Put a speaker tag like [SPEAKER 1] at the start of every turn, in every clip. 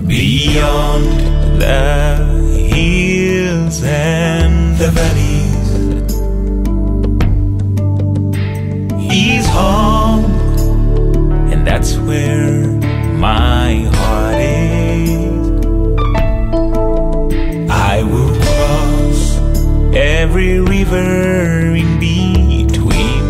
[SPEAKER 1] Beyond the hills and the valleys He's home And that's where my heart is I will cross every river in between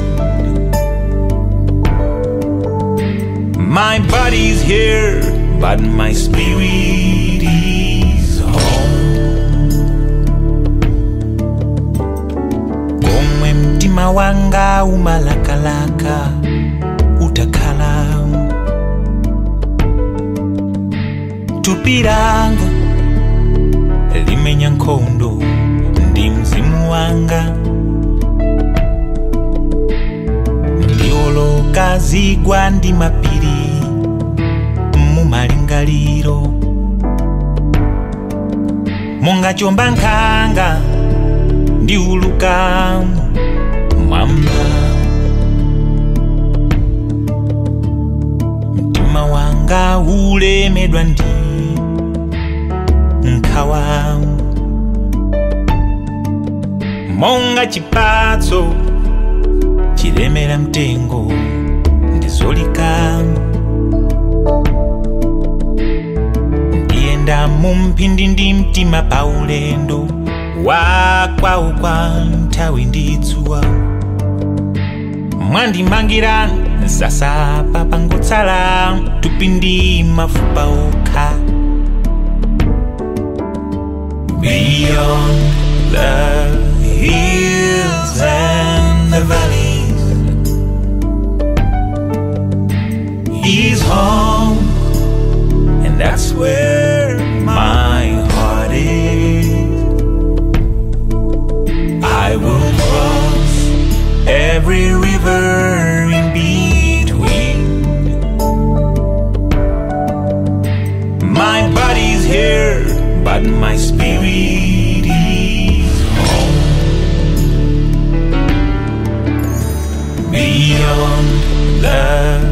[SPEAKER 1] My body's here, but my spirit is home. Komwe mtima wanga umalakalaka utakhala tupiranga limenya nkhondo ndi mzimu wanga ndioloka zigwa ndi mapiri mumalingaliro monga chomba nkhanga ndiuluka mwamba mtima wanga ulemedwa ndi nkhawa monga chipatso chilemera mtengo ndizolika ndiyenda mu mphindi ndi mtima paulendo wakwawo kwa nthawi ndi dzuwa mwandimangira zasapa pangotsala tupi ndi mafupa okha Beyond the hills and the valleys He's home and that's where my heart is. I will cross every river in between. My body's here, but my spirit is home. Beyond the